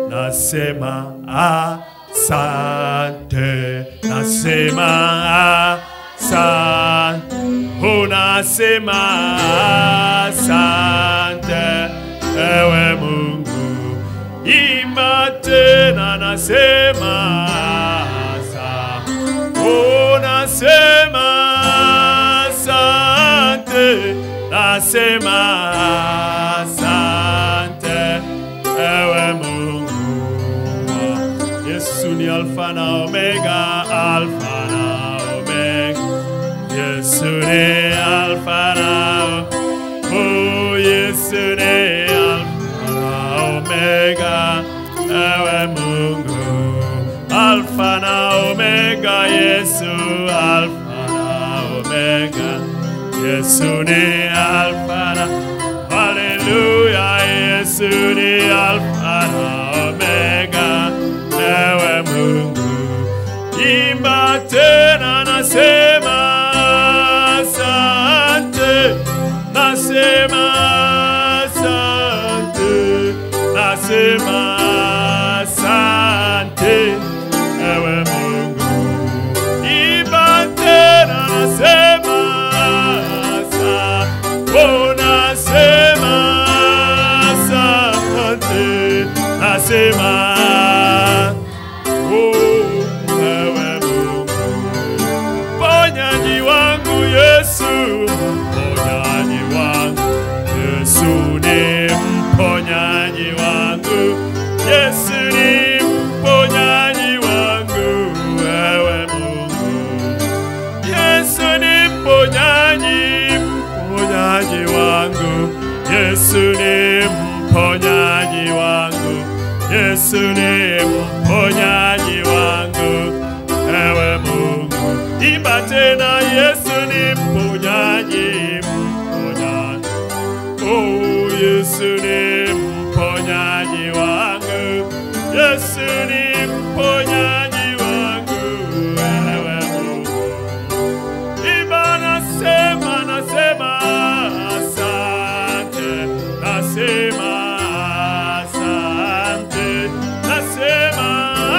nasema asante, nasema asante, unasema asante, ewe Mungu, imba tena, nasema asante, unasema asante, nasema asante, ewe Mungu. Yesu ni Alfa na Omega, Alfa na Omega. Yesu ni Alfa na Oh, Yesu ni Alfa na Omega, ewe Mungu. Alfa na Omega, Yesu, Alfa na Omega. Yesu ni Alfa na Haleluya, Yesu ni Alfa na Omega, ewe Mungu. Imba tena, nasema asante, nasema asante, nasema asante, ewe Mungu. Imba tena, nasema asante, oh, nasema asante, nasema oh, ewe Mungu mponyaji wangu Yesu, mponyaji wangu Yesu ni mponyaji wangu, Yesu ni mponyaji wangu, wewe Mungu. Yesu ni mponyaji, mponyaji wangu, Yesu ni mponyaji wangu, Yesu ni mponyaji wangu, ewe Mungu. Imba tena, Yesu ni mponyaji, mponyaji. Oh, Yesu ni mponyaji wangu, Yesu ni mponyaji wangu, ewe Mungu. Imba nasema, nasema asante, nasema asante, nasema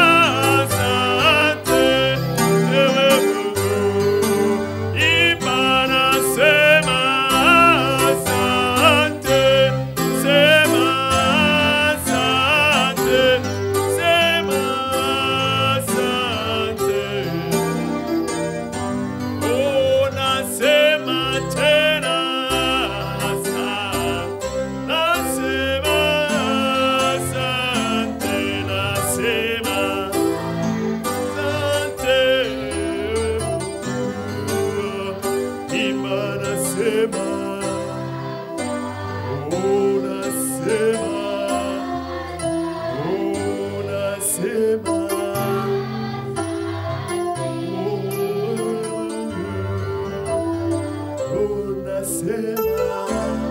asante, ewe Mungu. Imba nasema asante, sema asante, sema asante. Oh, nasema tena asante, nasema asante, nasema asante. Imba nasema, oh, nasema, oh, nasema. Unasema,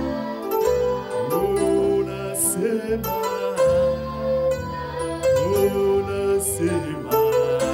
unasema, unasema.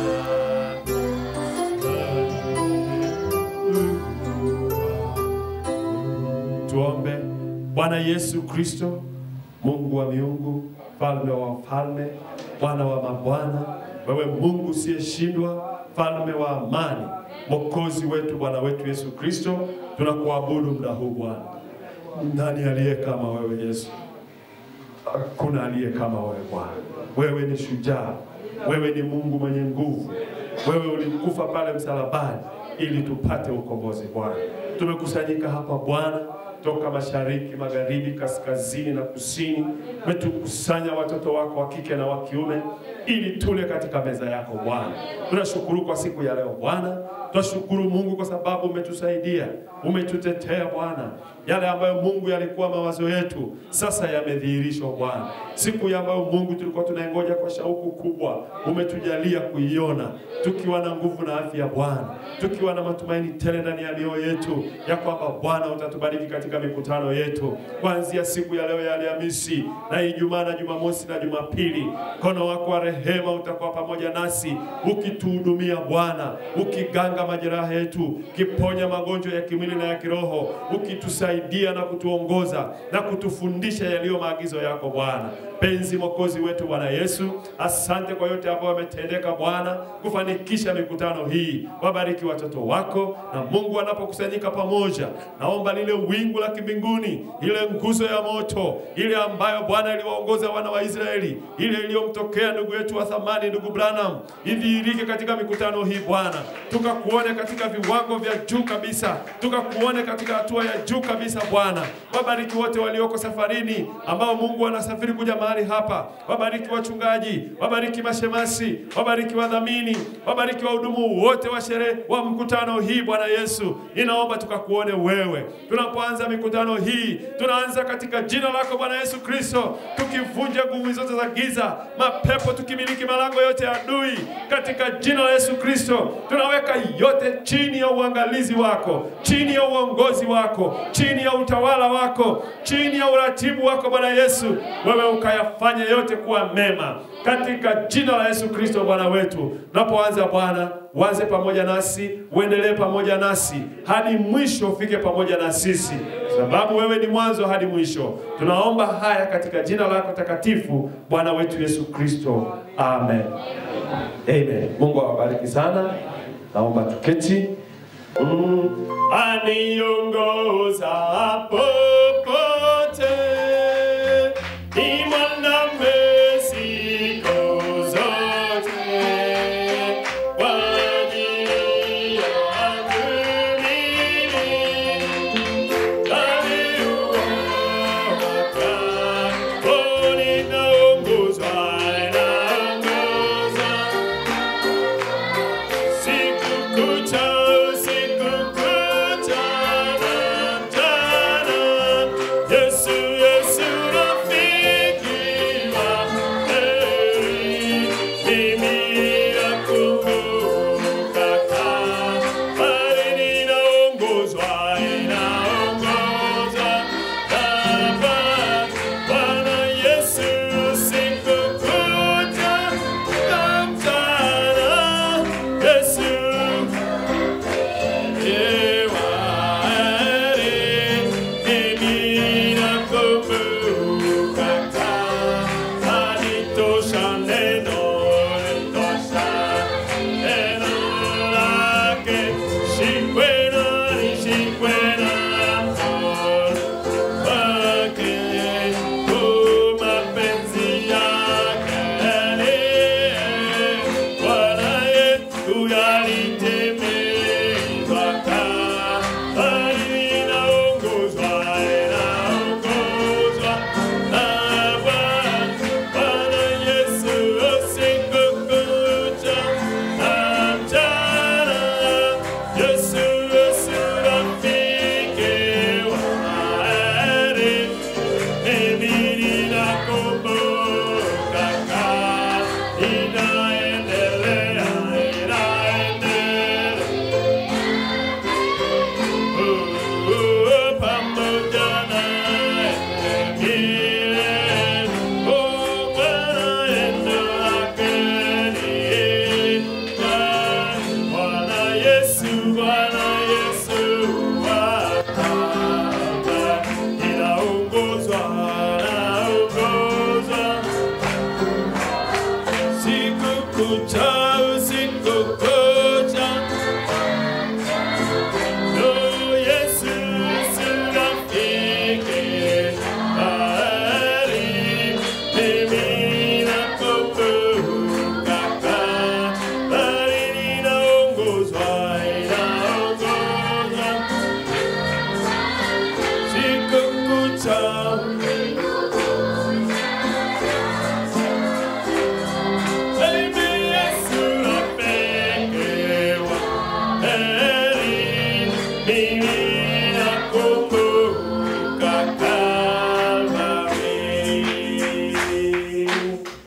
Tuombe. Bwana Yesu Kristo, Mungu wa miungu, mfalme wa wafalme, Bwana wa mabwana, wewe Mungu usiyeshindwa, mfalme wa amani, mwokozi wetu, Bwana wetu Yesu Kristo, tunakuabudu muda huu Bwana. Nani aliye kama wewe Yesu? Hakuna aliye kama wewe Bwana. Wewe ni shujaa, wewe ni Mungu mwenye nguvu, wewe ulikufa pale msalabani ili tupate ukombozi Bwana. Tumekusanyika hapa Bwana toka mashariki, magharibi, kaskazini na kusini. Umetukusanya watoto wako wa kike na wa kiume ili tule katika meza yako Bwana. Tunashukuru kwa siku ya leo Bwana. Tunashukuru Mungu kwa sababu umetusaidia, umetutetea Bwana. Yale ambayo Mungu yalikuwa mawazo yetu sasa yamedhihirishwa Bwana. Siku ya ambayo Mungu tulikuwa tunaingoja kwa shauku kubwa, umetujalia kuiona tukiwa na nguvu na afya Bwana, tukiwa na matumaini tele ndani ya mioyo yetu ya kwamba Bwana utatubariki katika mikutano yetu kuanzia siku ya leo ya Alhamisi na Ijumaa na Jumamosi na Jumapili. Mkono wako wa rehema utakuwa pamoja nasi ukituhudumia Bwana, ukiganga majeraha yetu, ukiponya magonjwa ya kimwili na ya kiroho, ukitusaidia na kutuongoza na kutufundisha yaliyo maagizo yako Bwana. mapenzi, Mwokozi wetu Bwana Yesu. Asante kwa yote ambayo yametendeka Bwana kufanikisha mikutano hii. Wabariki watoto wako, na Mungu anapokusanyika pamoja, naomba lile wingu la kimbinguni, ile nguzo ya moto, ile ambayo Bwana iliwaongoza wana wa Israeli, ile iliyomtokea ndugu yetu wa thamani, ndugu Branham, idhihirike katika mikutano hii Bwana, tukakuone katika viwango vya juu kabisa, tukakuone katika hatua ya juu kabisa Bwana. Wabariki wote walioko safarini, ambao Mungu anasafiri kuja mahali hapa. Wabariki wachungaji, wabariki mashemasi, wabariki wadhamini, wabariki wahudumu wote wa sherehe wa mkutano hii Bwana Yesu, ninaomba tukakuone wewe tunapoanza mikutano hii. Tunaanza katika jina lako Bwana Yesu Kristo, tukivunja nguvu zote za giza, mapepo, tukimiliki malango yote ya adui katika jina la Yesu Kristo. Tunaweka yote chini ya uangalizi wako, chini ya uongozi wako, chini ya utawala wako, chini ya uratibu wako Bwana Yesu, wewe ukayafanya yote kuwa mema katika jina la Yesu Kristo Bwana wetu. Tunapoanza Bwana, uanze pamoja nasi, uendelee pamoja nasi hadi mwisho, ufike pamoja na sisi, sababu wewe ni mwanzo hadi mwisho. Tunaomba haya katika jina lako takatifu, Bwana wetu Yesu Kristo, amen. Amen. Mungu awabariki sana. Naomba tuketi. Mm. Aniongoza popote ni mwanamume siku zote kwa ajili yangu mimi. Bwana Yesu sikukuja kamtana Yesu Yesu, Yesu, rafiki wa Yesu, Bwana Yesu, Bwana inaongozwa naongozwa siku kucha usiku kucha no Yesu si rafiki bali mimi nakumbuka bali ninaongozwa inaongozwa siku kucha